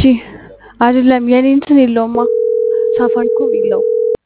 አይደለም የኔ እንትን የለውማ ሳፋሪኮም የለውም።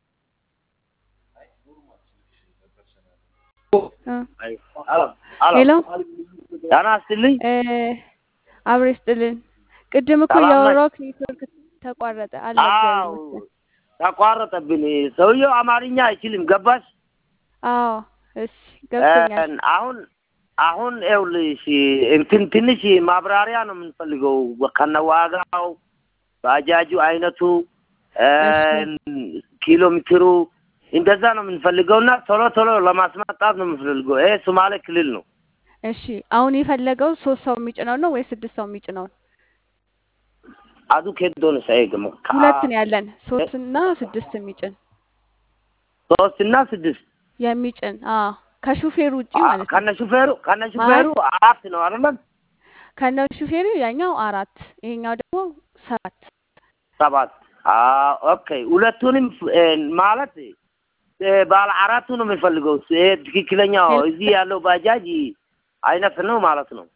እ ሄሎ ጤና ይስጥልኝ። እ አብሬ ስጥልን። ቅድም እኮ ሰላም ነሽ? እያወራሁት ኔትወርክ ተቋረጠ። አለ እግዚአብሔር አዎ ይመስገን። ተቋረጠብን። ሰውየው አማርኛ አይችልም። ገባሽ? አዎ እሺ ገብቶኛል። እ አሁን አሁን ይኸውልሽ እንትን ትንሽ ማብራሪያ ነው የምንፈልገው ከነዋጋው ባጃጁ አይነቱ እ ኪሎ ሜትሩ እንደዛ ነው የምንፈልገው እና ቶሎ ቶሎ ለማስመጣት ነው የምንፈልገው። ይሄ ሶማሌ ክልል ነው። እሺ አሁን የፈለገው ሶስት ሰው የሚጭነው ነው ወይስ ስድስት ሰው የሚጭነው? አዱ ኬዶን ሳይገመ ሁለት ነው ያለን፣ ሶስት እና ስድስት የሚጭን ሶስት እና ስድስት የሚጭን አዎ፣ ከሹፌሩ ውጪ ማለት ነው። ከነ ሹፌሩ ከነ ሹፌሩ አራት ነው አይደለም? ከነ ሹፌሩ ያኛው አራት ይሄኛው ደግሞ ሰባት ሰባት አዎ ኦኬ። ሁለቱንም እ ማለት እ ባለ አራቱ ነው የሚፈልገው። ይሄ ትክክለኛው እዚህ ያለው ባጃጅ አይነት ነው ማለት ነው።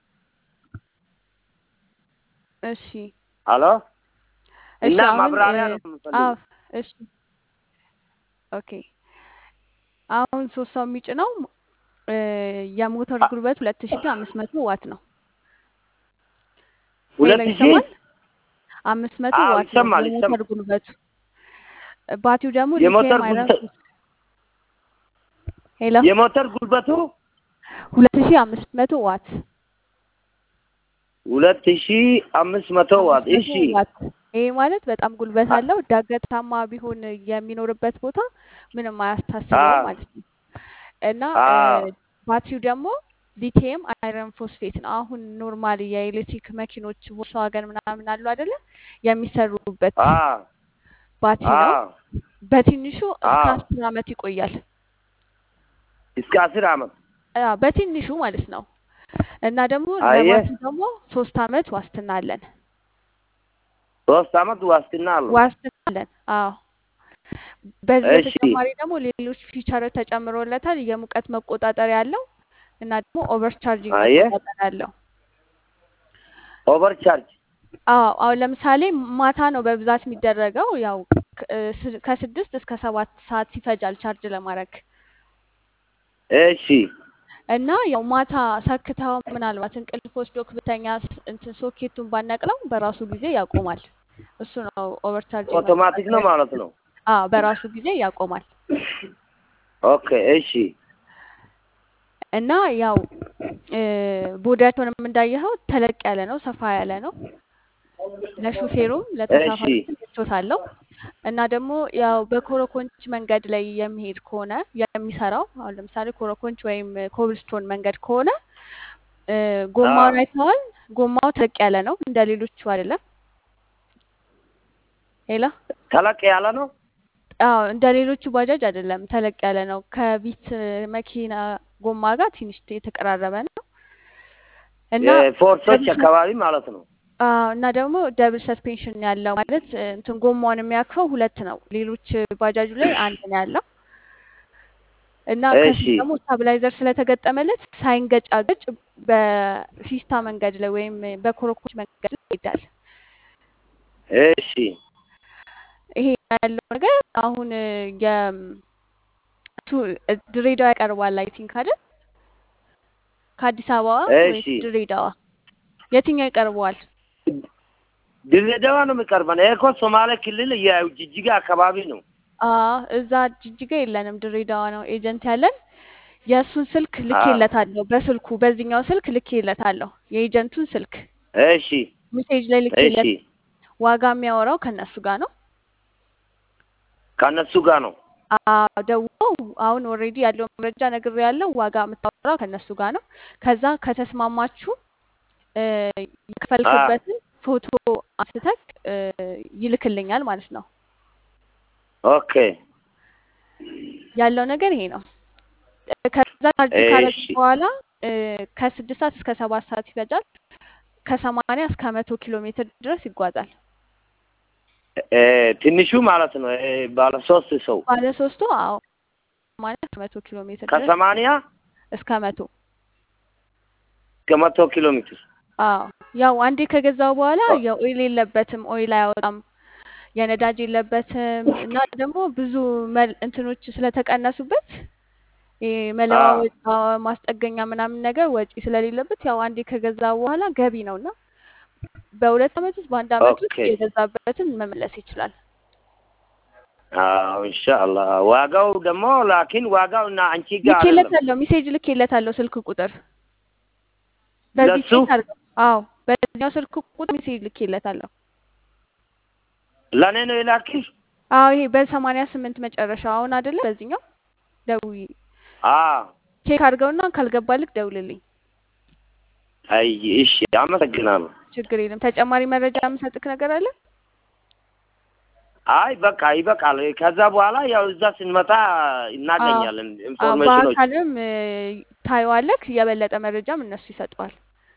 እሺ አሎ እሺ እና አሁን ማብራሪያ እ ነው የምንፈልገው። አዎ እሺ ኦኬ አሁን ሶስት ሰው የሚጭነው እ የሞተር ጉልበት ሁለት ሺ አምስት መቶ ዋት ነው። ሁለት ሄሎ ሺህ ይሰማል? አምስት መቶ አዎ ዋት ነው ይሰማል የሞተር ይሰማል። ጉልበቱ። ባትሪው ደግሞ የሞተር ሊቲየም አይረን ጉልበት ሄሎ የሞተር ጉልበቱ ሁለት ሺ አምስት መቶ ዋት ሁለት ሺህ አምስት መቶ ዋት። አምስት እሺ መቶ ዋት ይሄ ማለት በጣም ጉልበት አለው። ዳገታማ ቢሆን የሚኖርበት ቦታ ምንም አያስታስበውም አዎ ማለት ነው። እና አዎ እ ባትሪው ደግሞ ሊቲየም አይረን ፎስፌት ነው። አሁን ኖርማሊ የኤሌክትሪክ መኪኖች ቮልስዋገን ምናምን አሉ አይደለ? የሚሰሩበት አዎ ባትሪ ነው። አዎ በትንሹ እስከ አዎ አስር አመት ይቆያል። እስከ አስር አመት አ በትንሹ ማለት ነው። እና ደግሞ አየህ ለባትሪ ደግሞ ሶስት አመት ዋስትና አለን። ሶስት አመት ዋስትና አለው። ዋስትና አለን። አዎ በዚህ እሺ በተጨማሪ ደግሞ ሌሎች ፊቸሮች ተጨምሮለታል። የሙቀት መቆጣጠሪያ አለው እና ደግሞ ኦቨርቻርጂንግ አየህ መቆጣጠሪያ አለው። ኦቨር ቻርጅ አዎ አሁን ለምሳሌ ማታ ነው በብዛት የሚደረገው። ያው ከ- እ ስ- ከስድስት እስከ ሰባት ሰዓት ይፈጃል ቻርጅ ለማድረግ እሺ እና ያው ማታ ሰክተው ምናልባት እንቅልፍ ወስዶክ ብተኛ ስ- እንትን ሶኬቱን ባነቅለው በራሱ ጊዜ ያቆማል። እሱ ነው ኦቨርቻርጂንግ ኦቶማቲክ ነው መቆጣጠሪያ። ማለት ነው። አዎ በራሱ ጊዜ ያቆማል። ኦኬ እሺ እና ያው እ ቦዲያቸውንም እንዳየኸው ተለቅ ያለ ነው፣ ሰፋ ያለ ነው። ለሹፌሩም እሺ ለተሳፋሪም ምቾት አለው። እና ደግሞ ያው በኮረኮንች መንገድ ላይ የሚሄድ ከሆነ የሚሰራው አሁን ለምሳሌ ኮረኮንች ወይም ኮብልስቶን መንገድ ከሆነ እ ጎማውን አዎ አይተዋል። ጎማው ተለቅ ያለ ነው፣ እንደ ሌሎቹ አይደለም። ሄሎ ተለቅ ያለ ነው። አዎ እንደ ሌሎቹ ባጃጅ አይደለም፣ ተለቅ ያለ ነው። ከቢት መኪና ጎማ ጋር ትንሽ የተቀራረበ ነው እና የፎርሶች ደብል አካባቢ ማለት ነው። አዎ እና ደግሞ ደብል ሰስፔንሽን ያለው ማለት እ እንትን ጎማውን የሚያክፈው ሁለት ነው። ሌሎች ባጃጁ ላይ አንድ ነው ያለው እና እሺ ከፊት ደግሞ ስታብላይዘር ስለተገጠመለት ሳይንገጫገጭ በፊስታ መንገድ ላይ ወይም በኮረኮች መንገድ ላይ ይሄዳል። እሺ ይሄ ያለው ነገር አሁን እ የ እሱ ድሬዳዋ ያቀርባል አይ ቲንክ አይደል? ከአዲስ አበባ ወይስ እሺ ድሬዳዋ የትኛው ይቀርበዋል? ድሬዳዋ ነው የሚቀርበን። ይሄ እኮ ሶማሌ ክልል የጅጅጋ አካባቢ ነው። አዎ እዛ ጅጅጋ የለንም፣ ድሬዳዋ ነው ኤጀንት ያለን። የእሱን ስልክ አዎ ልኬለታለሁ፣ በስልኩ በዚህኛው ስልክ ልኬለታለሁ። የኤጀንቱን ስልክ እሺ ሜሴጅ ላይ እሺ ልኬለት፣ ዋጋ የሚያወራው ከነሱ ጋር ነው። ከእነሱ ጋር ነው። አዎ ደውሎ አሁን ኦልሬዲ ያለው መረጃ ነግሬ ያለው ዋጋ የምታወራው ከነሱ ጋር ነው። ከዛ ከተስማማችሁ እ አዎ የከፈልክበትን ፎቶ አንስተክ እ ይልክልኛል ማለት ነው። ኦኬ ያለው ነገር ይሄ ነው። እ ከዛ ቻርጅ ካረግ እሺ በኋላ እ ከስድስት ሰዓት እስከ ሰባት ሰዓት ይፈጃል። ከሰማንያ እስከ መቶ ኪሎ ሜትር ድረስ ይጓዛል። እ ትንሹ ማለት ነው። እ ባለ ሶስት ሰው ባለ ሶስቱ አዎ ሰማንያ እስከ መቶ ኪሎ ሜትር ድረስ ከሰማንያ እስከ መቶ እስከ መቶ ኪሎ ሜትር አዎ ያው አንዴ ከገዛው በኋላ የኦይል የለበትም፣ ኦይል አያወጣም፣ የነዳጅ የለበትም እና ደግሞ ብዙ መል- እንትኖች ስለተቀነሱበት ይሄ መለዋወጫ ማስጠገኛ ምናምን ነገር ወጪ ስለሌለበት ያው አንዴ ከገዛ በኋላ ገቢ ነው እና በሁለት ዓመት ውስጥ በአንድ ዓመት ውስጥ ኦኬ የገዛበትን መመለስ ይችላል። አዎ ኢንሻአላህ። ዋጋው ደግሞ ላኪን ዋጋው እና አንቺ ጋር አይደለም ልኬለታለሁ፣ ሜሴጅ ልኬለታለሁ ስልክ ቁጥር በዚህ ለሱ ቼክ አድርገው። አዎ በዚህኛው ስልክ ቁጥር ሜሴጅ ልኬለታለሁ። ለእኔ ነው የላክሽ? አዎ ይሄ በሰማንያ ስምንት መጨረሻ አሁን አይደለ? በዚህኛው ደውዪ አዎ ቼክ አድርገውና ካልገባልክ ደውልልኝ። አይ እሺ፣ አመሰግናለሁ። ችግር የለም። ተጨማሪ መረጃ የምሰጥክ ነገር አለ? አይ በቃ ይበቃል። ከዛ በኋላ ያው እዛ ስንመጣ አዎ እናገኛለን አዎ፣ ኢንፎርሜሽኖች። በአካልም እ፣ ታየዋለክ። የበለጠ መረጃም እነሱ ይሰጠዋል።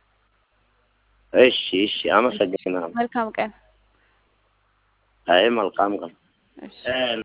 እሺ እሺ፣ አመሰግናለሁ። መልካም ቀን። አይ መልካም ቀን። እሺ እ